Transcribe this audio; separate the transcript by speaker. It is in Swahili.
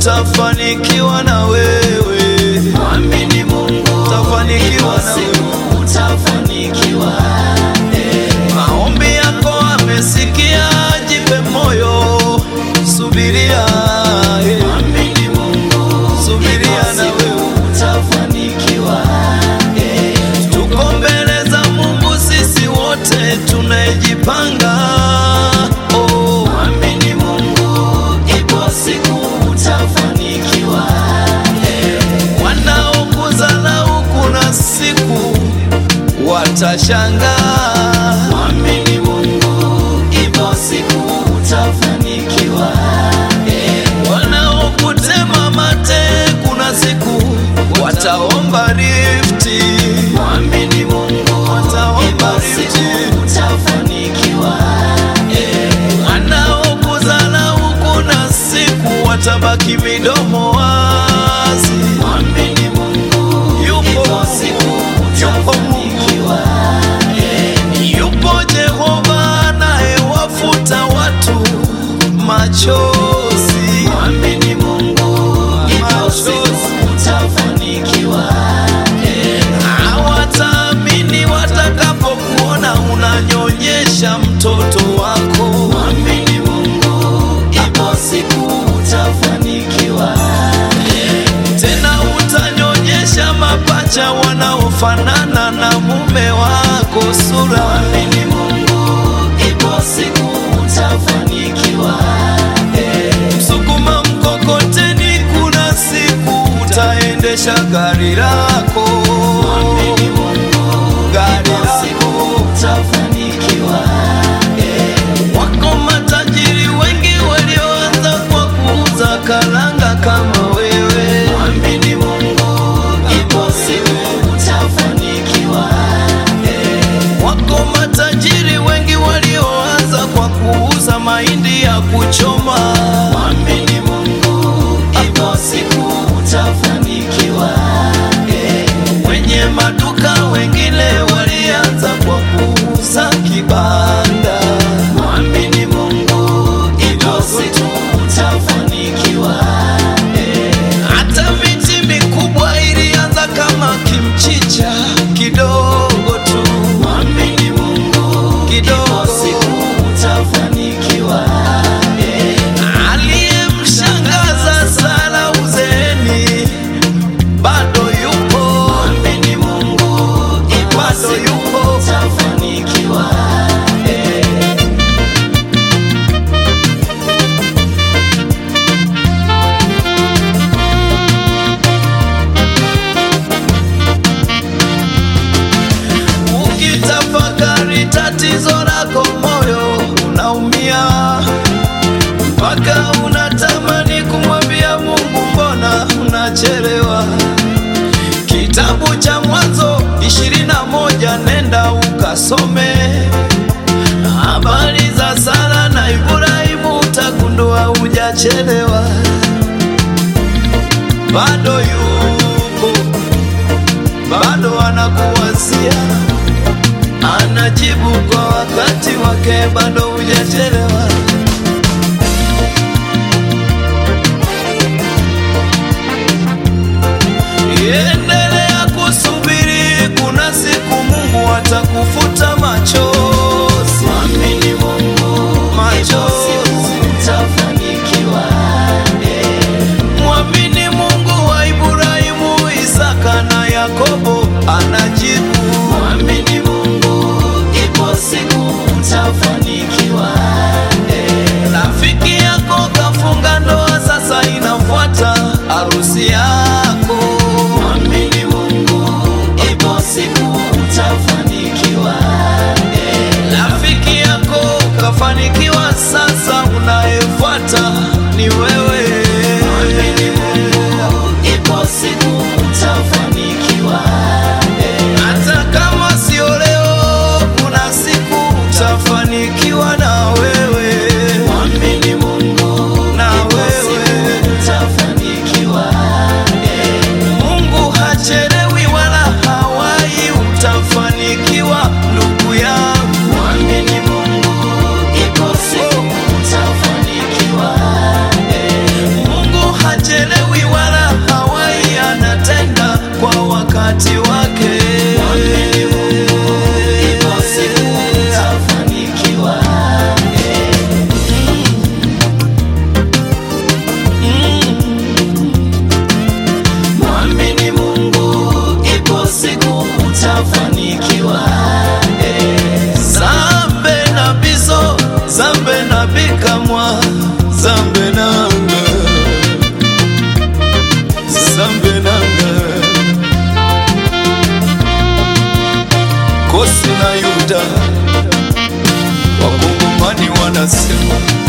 Speaker 1: utafanikiwa na wewe,
Speaker 2: Mwamini Mungu,
Speaker 1: utafanikiwa
Speaker 2: ipo
Speaker 1: na wewe.
Speaker 2: siku utafanikiwa.
Speaker 1: Maombi yako amesikia, jipe moyo, subiria, eh,
Speaker 2: Mwamini Mungu,
Speaker 1: subiria
Speaker 2: ipo
Speaker 1: na
Speaker 2: siku
Speaker 1: wewe.
Speaker 2: utafanikiwa.
Speaker 1: Tuko mbele za Mungu sisi wote tunajipanga. Oh,
Speaker 2: Mwamini Mungu, ipo siku utafanikiwa.
Speaker 1: wanaokudharau kuna siku watashangaa.
Speaker 2: Mwamini Mungu, ipo siku utafanikiwa.
Speaker 1: Wanaokutema mate kuna siku wataomba rifti.
Speaker 2: Mwamini Mungu,
Speaker 1: Wataomba
Speaker 2: ipo
Speaker 1: rifti.
Speaker 2: siku utafanikiwa.
Speaker 1: Wanaokudharau kuna siku watabaki midomo wazi.
Speaker 2: Mwamini Mungu,
Speaker 1: Yupo
Speaker 2: ipo
Speaker 1: Mungu,
Speaker 2: siku
Speaker 1: yupo Mungu.
Speaker 2: utafanikiwa.
Speaker 1: Yupo Jehova anayewafuta watu machozi.
Speaker 2: Mwamini Mungu, ipo siku utafanikiwa.
Speaker 1: Hawataamini watakapokuona unanyonyesha mtoto wako.
Speaker 2: Mwamini Mungu, ipo siku utafanikiwa.
Speaker 1: Tena utanyonyesha mapacha wanaofanana na mume wako sura.
Speaker 2: Mwamini Mungu, ipo siku utafanikiwa.
Speaker 1: Sukuma mkokoteni, kuna siku utaendesha gari lako.
Speaker 2: Mwamini Mungu,
Speaker 1: Gari
Speaker 2: ipo siku
Speaker 1: lako.
Speaker 2: utafanikiwa.
Speaker 1: Wako matajiri wengi walioanza kwa kuuza karanga kama wewe.
Speaker 2: Mwamini Mungu, ipo siku utafanikiwa.
Speaker 1: Wako matajiri wengi walioanza kwa kuuza mahindi ya kuchoma.
Speaker 2: Mwamini Mungu, ipo siku utafanikiwa.
Speaker 1: Wenye maduka wengine walianza kwa kuuza kibanda.
Speaker 2: Mwamini Mungu, ipo siku utafanikiwa.
Speaker 1: Hata miti mikubwa ilianza kama kimchicha kidogo tu,
Speaker 2: Mwamini Mungu,
Speaker 1: Kidogo.
Speaker 2: ipo siku utafanikiwa.
Speaker 1: aliyemshangaza Sara uzeeni bado yupo,
Speaker 2: Mwamini Mungu, ipo
Speaker 1: Bado
Speaker 2: siku
Speaker 1: yupo.
Speaker 2: utafanikiwa.
Speaker 1: ukitafakari tatizo lako moyo unaumia, mpaka unatamani kumwambia Mungu, mbona unachelewa? Kitabu cha Mwanzo ishirini na moja nenda ukasome habari za Sara na Ibrahimu, utagundua hujachelewa, bado yupo, bado anakuwazia, anajibu kwa wakati wake, bado hujachelewa. Endelea kusubiri, kuna siku Mungu atakufuta machozi.
Speaker 2: Mwamini Mungu, ipo
Speaker 1: Machozi.
Speaker 2: siku utafanikiwa.
Speaker 1: Mwamini Mungu wa Ibrahimu, Isaka na Yakobo anajibu.
Speaker 2: Mwamini Mungu, ipo siku utafanikiwa.
Speaker 1: Rafiki yako kafunga ndoa, sasa inafuata harusi yako.
Speaker 2: Mwamini utafanikiwa. Eh,
Speaker 1: zambe na biso zambe na bikamwa zambe nanga zambe nanga kosi na yuda wakongomani wanasema